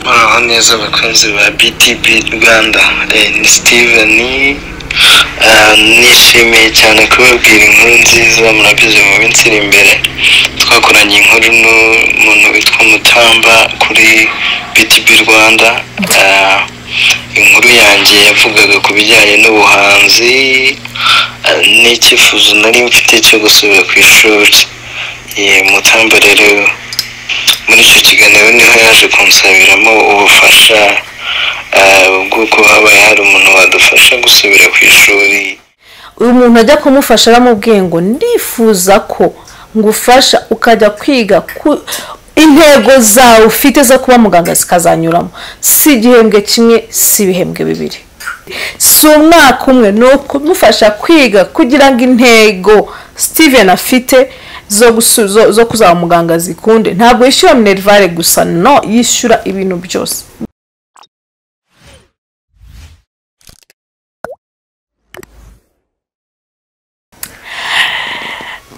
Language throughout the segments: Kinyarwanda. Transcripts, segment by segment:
muraho neza abakunzi ba BTB Rwanda Eh, ni Steven Ah, nishimiye cyane kubabwira inkuru nziza murabizi mu minsi iri imbere twakoranye inkuru n'umuntu witwa Mutamba kuri BTB Rwanda Ah, inkuru yanjye yavugaga ku bijyanye n'ubuhanzi ah, n'icyifuzo nari mfite cyo gusubira ku ishuri Eh, Mutamba rero muri icyo kiganiro niho yaje kunsabiramo ubufasha ah, bw'uko habaye hari umuntu wadufasha gusubira ku ishuri uyu muntu ajya kumufasha aramubwiye ngo ndifuza ko ngufasha ukajya kwiga ku intego zawe ufite zo kuba muganga zikazanyuramo si igihembwe kimwe si ibihembwe bibiri si umwaka umwe ni ukumufasha kwiga kugira ngo intego steven afite zo gusu- zo- zo kuzaba muganga zikunde ntabwo yishyura minerivare gusa no yishyura ibintu byose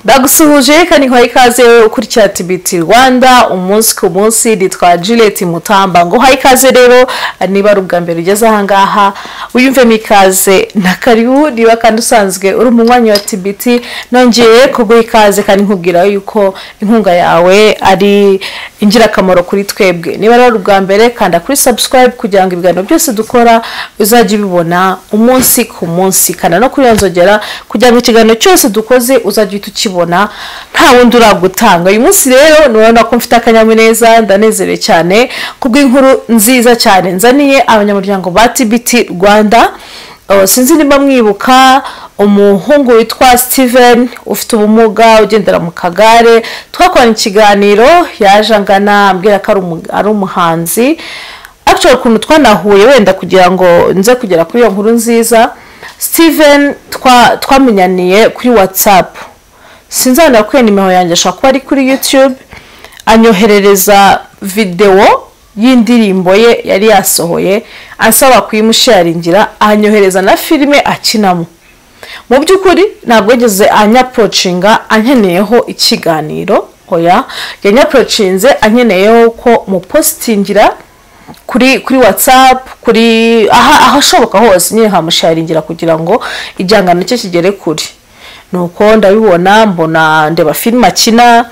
ndagusuhuje kandi nkora ikaze ukurikira tibiti rwanda umunsi ku munsi nitwa Juliet mutamba ngo uhaye ikaze rero niba ari ubwa mbere ugeze ahangaha wiyumvemo ikaze na karibu niba kandi usanzwe uri umunywanyi wa tibiti nongeye kuguha ikaze kandi nkubwira yuko inkunga yawe ari ingirakamaro kuri twebwe niba rero ari ubwa mbere kanda kuri subscribe kugira ngo ibiganiro byose dukora uzajye ubibona umunsi ku munsi kanda no kuri iyo nzogera kugira ngo ikiganiro cyose dukoze uzajye uhita ukibona nta wundi uragutanga uyu munsi rero nurabona ko mfite akanyamuneza ndanezerewe cyane kubw'inkuru nziza cyane nzaniye abanyamuryango ba tbt rwanda Uh, sinzi niba mwibuka umuhungu witwa steven ufite ubumuga ugendera mu kagare twakoranye ikiganiro yaje angana ambwira ko ari umu- ari umuhanzi actually ukuntu twanahuye wenda kugira ngo nze kugera kuri iyo nkuru nziza steven twa- twamenyaniye kuri whatsapp sinzanira kuri nimero yanjye ashobora kuba ari kuri youtube anyoherereza videwo y'indirimbo ye yari yasohoye ansaba kuyimusharingira anyohereza na filime akinamo mu by'ukuri ntabwo yigeze anyaprocinga ankeneyeho ikiganiro oya yanyaprocinze ankeneyeho ko mupositingira kuri kuri whatsapp kuri aha ahashoboka hose nyine hamusharingira kugira ngo igihangano cye kigere kure nuko ndabibona mbona ndeba filime akina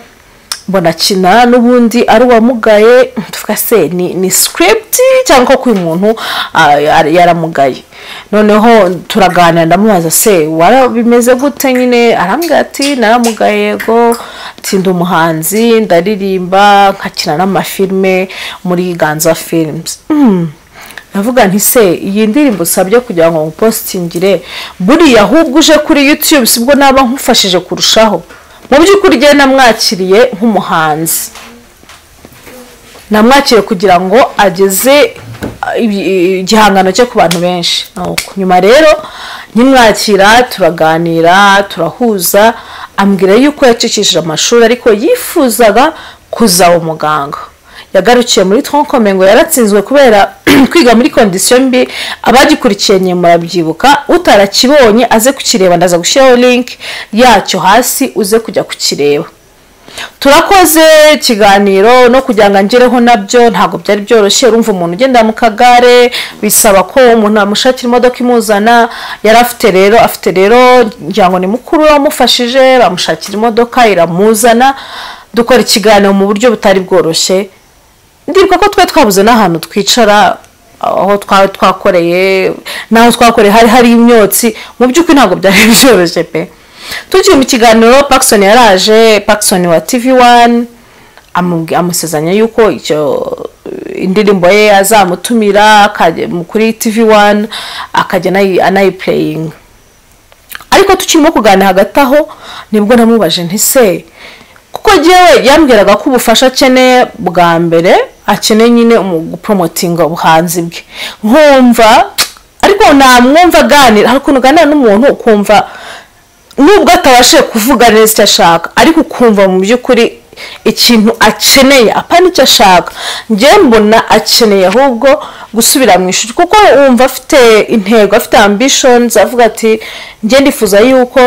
mbona akina n'ubundi ari uwamugaye tuvuga se ni ni script cyangwa ko uyu muntu ah, yar- yaramugaye noneho turaganira ndamubaza se warabimeze gute nyine arambwira ati naramugaye yego ati ndi umuhanzi ndaririmba nkakina n'amafilime muri ganza films Mm. ndavuga nti se iyi ndirimbo usabye kugira ngo ngupositingire buriya ahubwo uje kuri youtube sibwo naba nkufashije kurushaho mu by'ukuri igihe namwakiriye nk'umuhanzi namwakiriye kugira ngo ageze ah, ibi- i- igihangano cye ku bantu benshi Nuko nyuma rero nimwakira turaganira turahuza ambwira yuko yacikishije amashuri ariko yifuzaga kuzaba umuganga yagarukiye muri twonkome ngo yaratsinzwe kubera kwiga muri kondisiyo mbi abagikurikiye nyine murabyibuka utarakibonye aze kukireba ndaza gushyiraho linki yacyo hasi uze kujya kukireba turakoze ikiganiro no kugira ngo angereho nabyo ntabwo byari byoroshye urumva umuntu ugendera mu kagare bisaba ko umuntu amushakira imodoka imuzana yari afite rero afite rero ngira ngo ni mukuru wamufashije bamushakira imodoka iramuzana dukora ikiganiro mu buryo butari bworoshye ndibuka ko twari twabuze n'ahantu twicara aho twari twakoreye n'aho twakoreye hari hari imyotsi mu by'ukuri ntabwo byari byoroshye pe tukiri mu kiganiro Paxson yaraje Paxson wa tv wani amusezanya yuko icyo indirimbo ye azamutumira akajya kuri tv wani akajya anayi- anayipureyinga ariko tukirimo kuganira hagati aho nibwo namubaje ntise kuko ngewe yambwiraga ko ubufasha akeneye bwa mbere akeneye nyine umu- guporomotinga ubuhanzi bwe nkumva ariko namwumva aganira hari ukuntu uganira n'umuntu ukumva nubwo atabashije kuvuga neza icyo ashaka ariko ukumva mu by'ukuri ikintu akeneye apa n'icyo ashaka njyewe mbona akeneye ahubwo gusubira mu ishuri kuko wumva afite intego afite ambishonizi avuga ati njye ndifuza yuko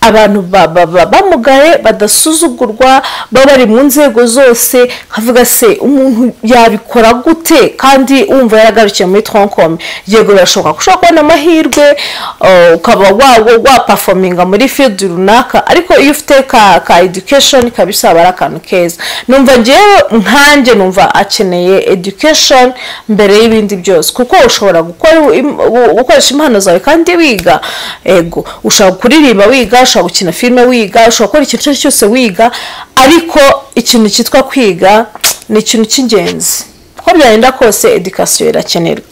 abantu ba- ba- ba- bamugaye badasuzugurwa baba bari mu nzego zose nkavuga se umuntu yabikora gute kandi wumva yaragarukiye muri tronkomi yego birashoboka ko ushobora kubona amahirwe uh, ukaba wa- wapafominga muri field runaka ariko iyo ufite ka ka education kabisa aba ari akantu keza numva ngewe nkanjye numva akeneye education mbere y'ibindi byose kuko ushobora gukora im- gu- gukoresha impano zawe kandi wiga ego ushobora kuririmba wiga ushobora gukina filime wiga ushobora gukora ikintu icyo ari cyo cyose wiga ariko ikintu cyitwa kwiga ni ikintu cy'ingenzi uko byagenda kose edikasiyo irakenerwa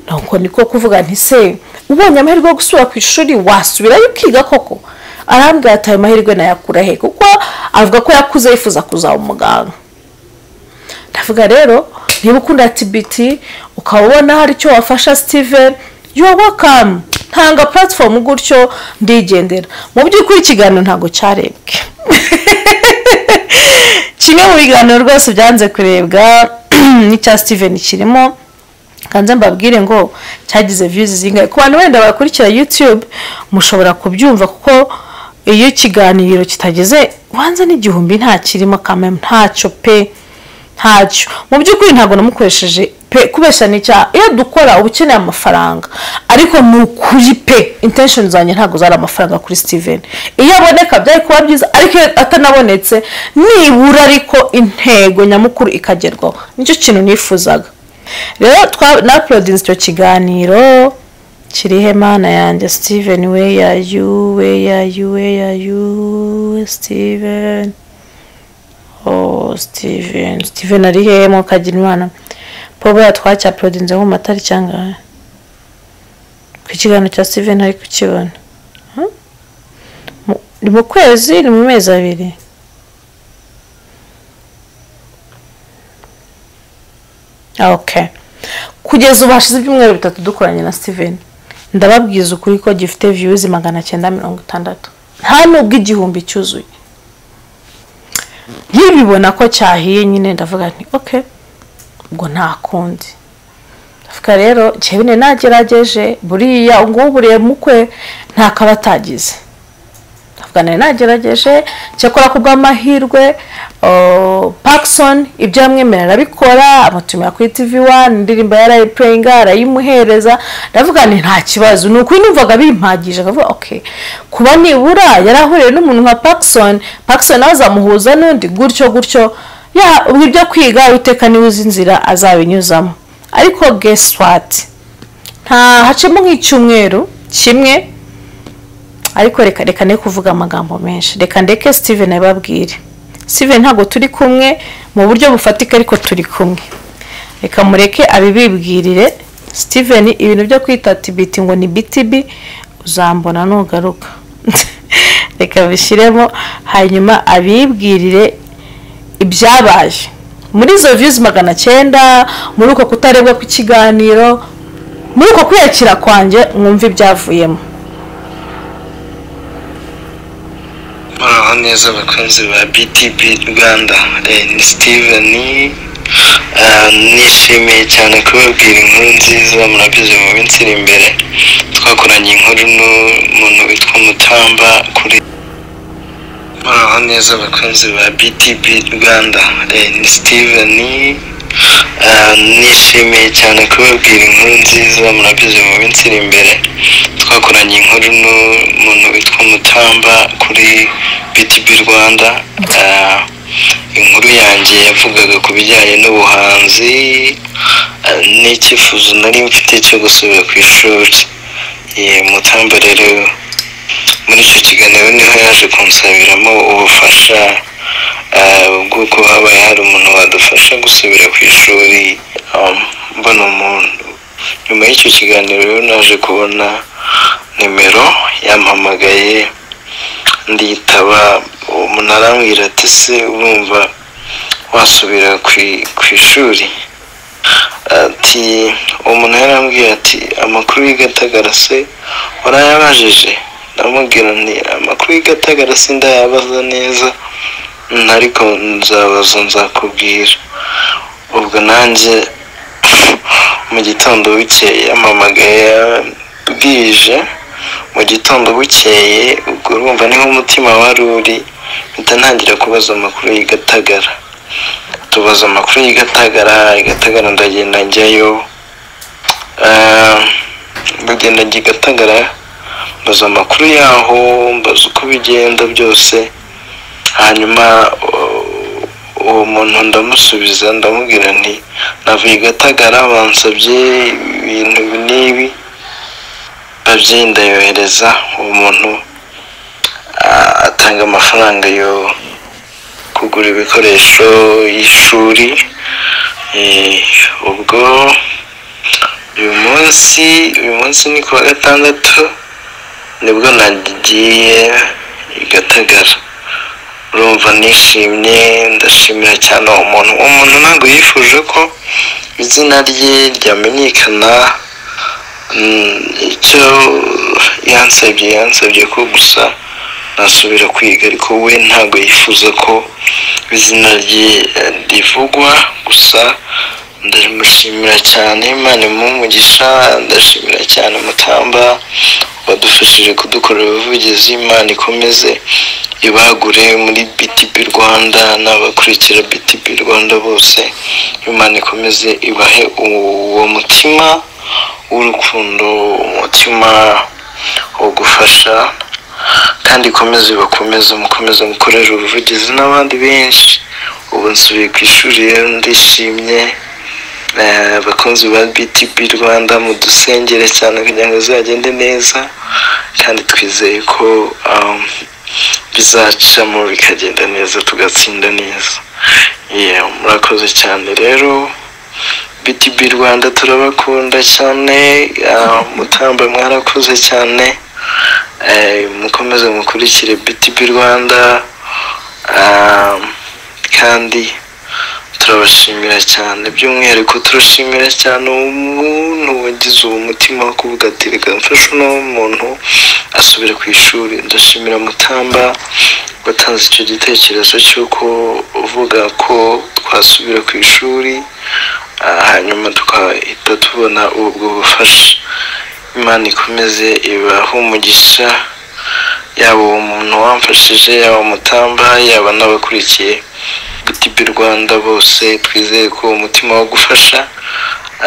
nuko niko kuvuga nti se ubonye amahirwe yo gusubira ku ishuri wasubirayo ukiga koko arambwira ati ayo mahirwe nayakura he kuko avuga ko yakuze yifuza kuzaba umuganga ndavuga rero niba ukunda tibiti ukaba ubona hari icyo wafasha steven yuwa wakamu ntanga platform gutyo ndigendera mu by'ukuri ikiganiro ntabwo cyarebwe kimwe mu biganiro rwose byanze kurebwa n'icya steven kirimo kanze mbabwire ngo cyagize views zingahe ku bantu wenda bakurikira youtube mushobora kubyumva kuko iyo ikiganiro kitageze ubanza n'igihumbi nta kirimo kamemu ntacyo pe ntacyo mu by'ukuri ntabwo namukoresheje pe kubeshya ni icyaha iyo dukora uba ukeneye amafaranga ariko ni ukuri pe intention zanjye ntabwo zari amafaranga kuri steven iyo aboneka byari kuba byiza ariko iyo atanabonetse nibura ariko intego nyamukuru ikagerwaho nicyo kintu nifuzaga rero twa na apulodinze icyo kiganiro kirihe mana yanjye steven we ya yu we ya yu we ya yu steven oh steven steven ari hehe mu kagira imana paul buriya twacya apulodinze nko mu matari cyangwa ku kiganiro cya steven ari kukibona Hmm? Mu- ni mu kwezi ni mu mezi abiri okay kugeza ubu hashize ibyumweru bitatu dukoranye na steven ndababwiza ukuri ko gifite views magana cyenda mirongo itandatu nta nubwo igihumbi cyuzuye nkibibona ko cyahiye nyine ndavuga nti okay ubwo nta kundi ndavuga rero njyewe nagerageje buriya ubwo buriya mukwe nta kabatagize tuvugane nagerageje cyakora ku bw'amahirwe oh, Parkson ibyo yamwemerera arabikora amutumira kuri tv wani indirimbo yarayipureyinga arayimuhereza ndavuga ni nta kibazo ni ukuri numvaga bimpagije akavuga ok kuba nibura yari ahuriye n'umuntu nka Parkson Parkson nawe azamuhuza n'undi gutyo gutyo ya ubwo ibyo kwiga uteka niwe uzi inzira azabinyuzamo ariko guess what nta hacemo nk'icyumweru kimwe ariko reka reka ne kuvuga amagambo menshi reka ndeke steven ababwire steven ntabwo turi kumwe mu buryo bufatika ariko turi kumwe reka mureke abibibwirire steven ibintu byo kwita tibiti ngo ni bitibi uzambona nugaruka reka bishyiremo hanyuma abibwirire ibyabaye muri izo viyuzi magana cyenda muri uko kutarebwa kw'ikiganiro muri uko kwiyakira kwanjye mwumve ibyavuyemo muraho neza abakunzi ba BTB Rwanda Eh, ni Steven Ah, nishimiye cyane kubabwira inkuru nziza murabizi mu minsi iri imbere twakoranye inkuru n'umuntu witwa Mutamba kuri muraho neza abakunzi ba BTB Rwanda Eh, ni Steven Ah, nishimiye cyane kubabwira inkuru nziza murabizi mu minsi iri imbere twakoranye inkuru n'umuntu witwa Mutamba kuri BTB Rwanda Ah, inkuru yanjye yavugaga ku bijyanye n'ubuhanzi ah, n'icyifuzo nari mfite cyo gusubira ku ishuri Ye, Mutamba rero muri icyo kiganiro niho yaje kunsabiramo ubufasha ah, bw'uko habaye hari umuntu wadufasha gusubira ku ishuri um, mbona umuntu nyuma y'icyo kiganiro rero naje kubona nimero yampamagaye nditaba umuntu arambwira ati se urumva wasubira ku i- ku ishuri ati uwo muntu yarambwiye ati amakuru y'i Gatagara se warayabajije ndamubwira nti amakuru y'i Gatagara se ndayabaza neza "Mm, ariko nzabaza nzakubwira ubwo nanjye mu gitondo bukeye yamamagaye bwije mu gitondo bukeye ubwo urumva niho umutima wari uri mpita ntangira kubaza amakuru y'igatagara tubaza amakuru y'igatagara igatagara ndagenda njyayo ndagenda njya igatagara mbaza amakuru yaho mbaza uko bigenda byose hanyuma uwo muntu ndamusubiza ndamubwira nti navuye igatagara bansabye ibintu n'ibi babyeyi ndayohereza uwo muntu ah, atanga amafaranga yo kugura ibikoresho y'ishuri Eh, ubwo uyu munsi uyu munsi ni ku wa gatandatu nibwo nagiye i gatagara urumva nishimye ndashimira cyane uwo muntu uwo muntu ntabwo yifuje ko izina rye ryamenyekana Mm, icyo yansabye yansabye ko gusa nasubira kwiga ariko we ntabwo yifuza ko izina rye eh, rivugwa gusa ndamushimira cyane imana imuhe umugisha ndashimira cyane mutamba wadufashije kudukorera ubuvugizi imana ikomeze ibagure muri btb rwanda n'abakurikira btb rwanda bose imana ikomeze ibahe uwo mutima w'urukundo umutima wo gufasha kandi ikomeze bakomeze mukomeze mukorere ubuvugizi n'abandi benshi ubu nsubiye ku ishuri rero ndishimye Eh, abakunzi ba btb rwanda mudusengere cyane kugira ngo bizagende neza kandi twizeye ko um, bizacamo bikagenda neza tugatsinda neza Yeah, murakoze cyane rero btb rwanda turabakunda cyane ah, mutamba mwarakoze cyane Eh, mukomeze mukurikire btb rwanda ah, kandi turabashimira cyane by'umwihariko turashimira cyane umuntu wagize uwo mutima wo kuvuga ati reka mfashe uno muntu asubira ku ishuri ndashimira mutamba watanze icyo gitekerezo cy'uko uvuga ko twasubira ku ishuri ah, hanyuma tugahita tubona ubwo bufasha imana ikomeze ibahe umugisha yaba uwo muntu wamfashije yaba mutamba yaba n'abakurikiye btb rwanda bose twizeye ko umutima wo gufasha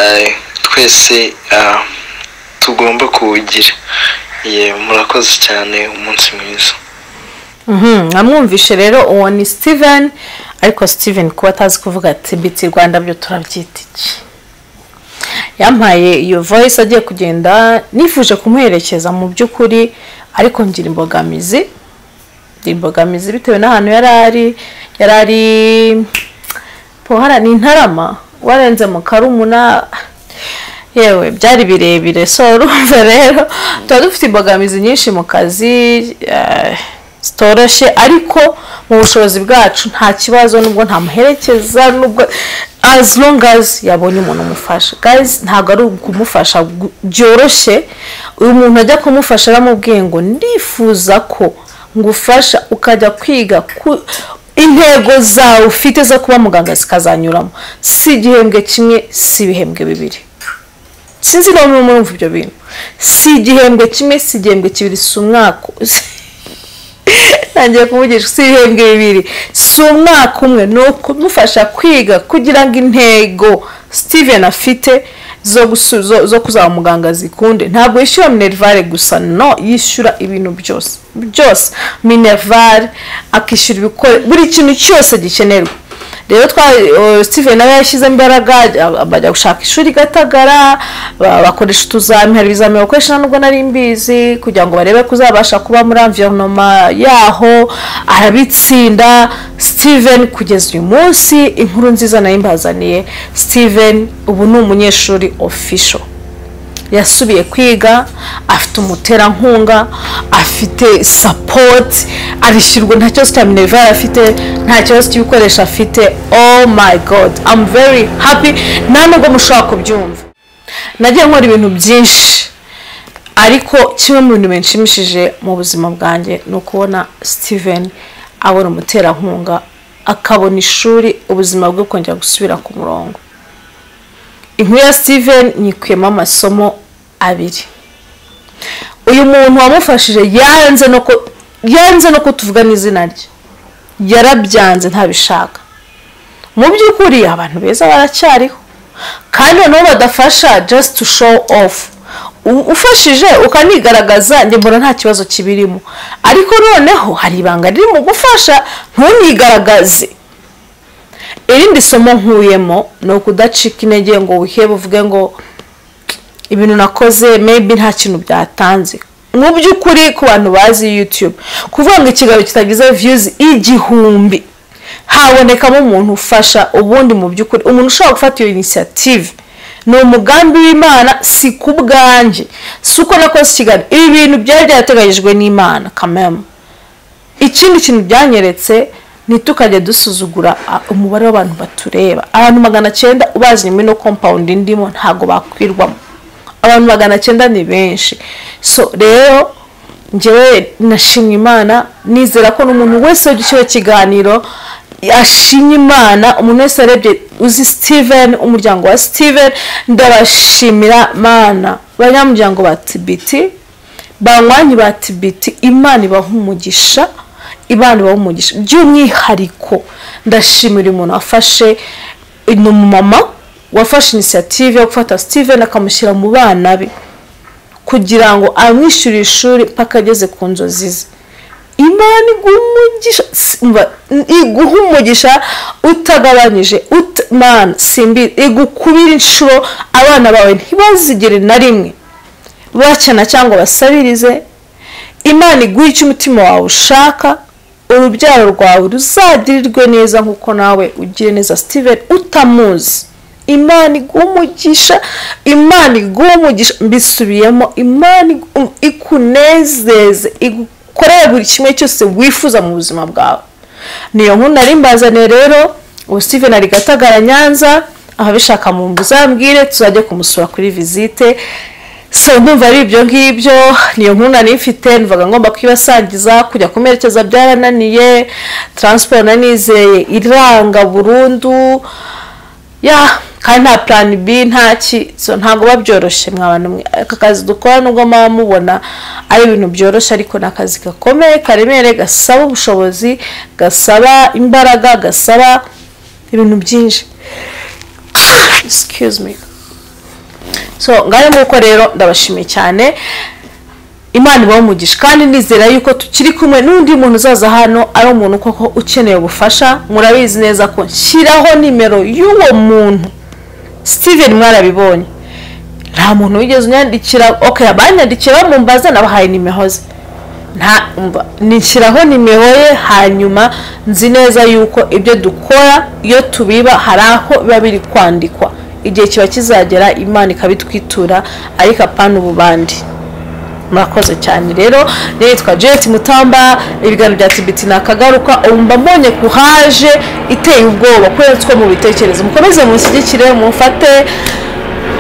eh, twese ah, tugomba kuwugira Ye, murakoze cyane umunsi mwiza Mhm, mwamwumvishe rero uwo ni steven ariko steven kuba atazi kuvuga ati mbitse rwanda byo turabyita iki yampaye iyo voice agiye kugenda nifuje kumuherekeza mu by'ukuri ariko ngira imbogamizi ngira imbogamizi bitewe n'ahantu yari ari yari ari pohara ni intarama warenze mu karumuna yewe byari birebire so urumva rero tuba dufite imbogamizi nyinshi mu kazi eh, zitoroshye ariko mu bushobozi bwacu nta kibazo nubwo ntamuherekeza nubwo as long as yabonye umuntu umufasha guys ntabwo ari ukumufasha gu- byoroshye uyu muntu ajya kumufasha aramubwiye ngo ndifuza ko ngufasha ukajya kwiga ku- intego zawe ufite zo kuba muganga zikazanyuramo si igihembwe kimwe si ibihembwe bibiri sinzi niba murimo murumva ibyo bintu si igihembwe kimwe si igihembwe kibiri si umwaka ntangiye kumugisha si ibihembwe bibiri si umwaka umwe ni ukumufasha kwiga kugira ngo intego steven afite zo gusu- zo- zo kuzaba umuganga zikunde ntabwo yishyura minerivare gusa no yishyura ibintu byose byose minerivare akishyura ibikore buri kintu cyose gikenerwa rero twa eh, steven nawe yashyizemo imbaraga ajya- bajya gushaka ishuri i gatagara ba- bakoresha utuzami hari ibizami bakoresha nubwo nari mbizi kugira ngo barebe ko uzabasha kuba muri environoma yaho arabitsinda steven kugeza uyu munsi inkuru nziza nayo imbazaniye steven ubu ni umunyeshuri official yasubiye kwiga afite umuterankunga afite sapoti arishyurwa nta kibazo cya minerivare afite nta kibazo cy'ibikoresho afite oh my god i'm very happy nta nubwo mushobora kubyumva nagiye nkora ibintu byinshi ariko kimwe mu bintu binshimishije mu buzima bwanjye ni ukubona steven abona umuterankunga akabona ishuri ubuzima bwe bukongera gusubira ku murongo inkuru ya steven nyikuyemo amasomo abiri uyu muntu wamufashije yanze no ku- yanze no kutuvuga n'izina rye yarabyanze ntabishaka mu by'ukuri abantu beza baracyariho kandi noneho badafasha just to show off U- ufashije ukanigaragaza njye mbona nta kibazo kibirimo ariko noneho hari ibanga riri mu gufasha ntunigaragaze irindi somo nkuyemo ni ukudacika intege ngo wihebe uvuge ngo ibintu nakoze maybe nta kintu byatanze mu by'ukuri ku bantu bazi yutube kuvuga ngo ikiganiro kitagize viyuzi igihumbi habonekamo umuntu ufasha ubundi mu by'ukuri umuntu ushobora gufata iyo inisiyative ni umugambi w'imana si ku bwanjye si uko nakoze ikiganiro ibi bintu byari byarateganyijwe n'imana kamemu ikindi kintu byanyeretse ni tukajya dusuzugura a, umubare w'abantu batureba abantu magana cyenda ubazi nyuma no compound ndimo ntago bakwirwamo abantu magana cyenda ni benshi so rero njyewe nashimye imana nizera ko n'umuntu wese wajya icyo kiganiro yashimye imana umuntu wese arebye uzi steven umuryango wa steven ndabashimira mana banyamuryango ba tibiti banywanyi ba tibiti imana ibaha umugisha imana ibaha umugisha by'umwihariko ndashimira umuntu wafashe ni umumama wafashe inisiyative yo gufata steven akamushyira mu bana be kugira ngo amwishyure ishuri mpaka ageze ku nzozi ze imana iguha umugisha simba- iguha umugisha utagabanyije ut- mana simbi igukubira inshuro abana bawe ntibazigere na rimwe bacyana cyangwa basabirize imana iguhice umutima wawe ushaka urubyaro rwawe ruzagirirwe neza nk'uko nawe ugire neza steven utamuzi imana iguha umugisha imana iguha umugisha mbisubiyemo imana igu- ikunezeze igukorere buri kimwe cyose wifuza mu buzima bwawe niyo nkuru nari mbazaniye rero ubu steven ari gatagara nyanza ababishaka mu muzambwire tuzajya kumusura kuri visite so ndumva ari ibyo ngibyo niyo nkuru nari mfite numvaga ngomba kwibasangiza kujya kumerekeza byarananiye taransiporo nanizeye iranga burundu ya kandi nta plan b ntaki so ntabwo babyoroshye mwaba mwe aka kazi dukora nubwo mwaba mubona ari ibintu byoroshye ariko ni akazi gakomeye karemereye gasaba ubushobozi gasaba imbaraga gasaba ibintu byinshi excuse me so ngayo nguko rero ndabashimiye cyane imana ibaho umugisha kandi nizera yuko tukiri kumwe n'undi muntu uzaza hano ari umuntu koko ukeneye ubufasha murabizi neza ko nshyiraho nimero y'uwo muntu steven mwarabibonye nta muntu wigeze unyandikira ok abanyandikira bamumbaza nabahaye nimero ze nta mva- nishyiraho nimero ye hanyuma nzi neza yuko ibyo dukora iyo tubiba hari aho biba biri kwandikwa igihe kiba kizagera imana ikabitwitura ariko apana ububandi murakoze cyane rero nitwa Janet Mutamba ibiganiro bya Tibiti nakagaruka ubu mba mbonye kuhaje iteye ubwoba kweretswe mu bitekerezo mukomeze mushyigikire mufate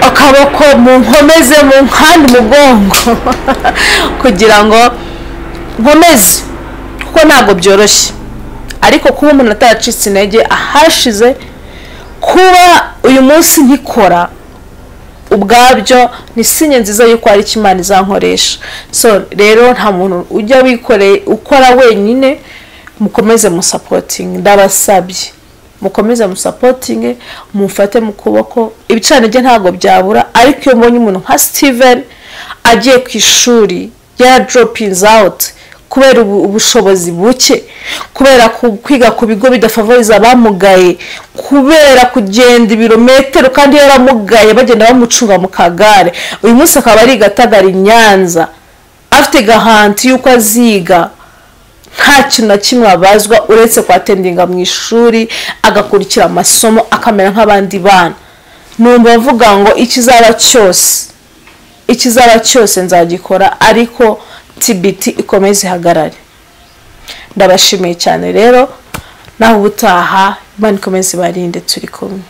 akaboko munkomeze mu nkandi umugongo kugira ngo nkomeze kuko ntabwo byoroshye ariko kuba umuntu ataracitse intege ahashize kuba uyu munsi nkikora ubwabyo ni sinye nziza y'uko hari icyo imana izankoresha so rero nta muntu ujya wikoreye ukora wenyine mukomeze musapotinge ndabasabye mukomeze musapotinge mufate mu kuboko ibicanige ntabwo byabura ariko iyo mbonye umuntu nka steven agiye ku ishuri yaradropinze awuti kubera ubu- ubushobozi buke kubera ku- kwiga ku bigo bidafavoriza abamugaye kubera kugenda ibirometero kandi yaramugaye bagenda bamucunga mu kagare uyu munsi akaba ari i gatagara i nyanza afite gahanti y'uko aziga nta kintu na kimwe abazwa uretse kwatendinga mu ishuri agakurikira amasomo akamera nk'abandi bana numva mvuga ngo ikizaba cyose ikizaba cyose nzagikora ariko tibiti ikomeze ihagarare ndabashimiye cyane rero nawe ubutaha imana ikomeze ibarinde turi kumwe